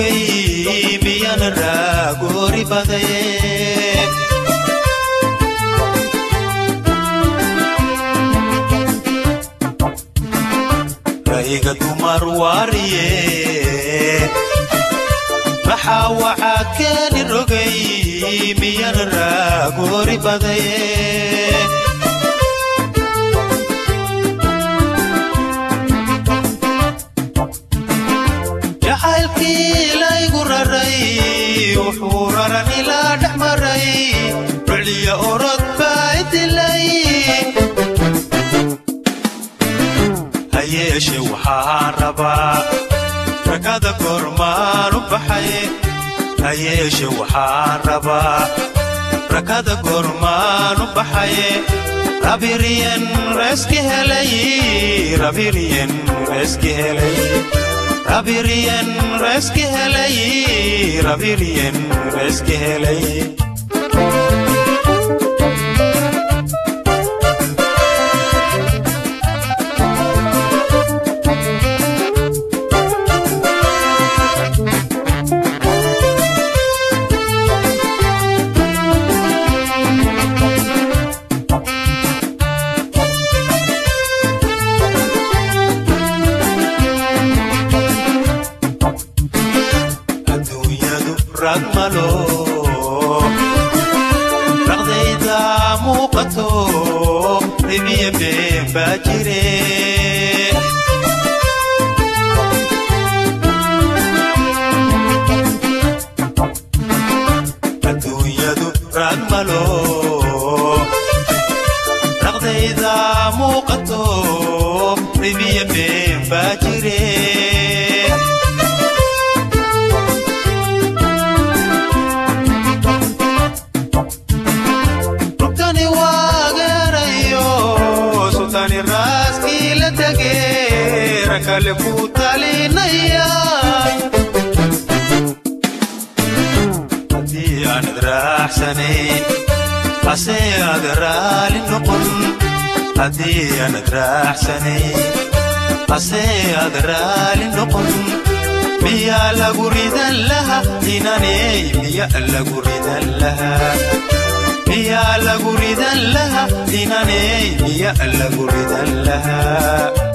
rogay miyana raagoori badaye rayga dumar waariye maxaa waxaa keeni rogay miyana raagoori badaye jacaylkii laygu raray wuxuu raran ilaa dhex maray riciya orod baa idilay ha yeeshe waxaan rabaa rakada goormaan u baxay ha yeeshe waxaan rabaa rakada goormaan u baxay rabiriyen reeski helay rabiriyen reeski helay rabiriyen reeski helay rabiriyen reeski helay adduunyadu rag malo raqdayda muuqato ribiya been baa jire adduunyadu rag malo raqdayda muuqato ribiya been baa jire rugtani waageerayo sultaani raaskii la tege rakale ku talinaya haddii aanad raaxsanayn hase aad raali noqon haddii aanad raaxsanayn hase aad raali noqon miyaa lagu ridan laha inaney miya lagu ridan laha miyaa lagu ridan laha inaney miya lagu ridan laha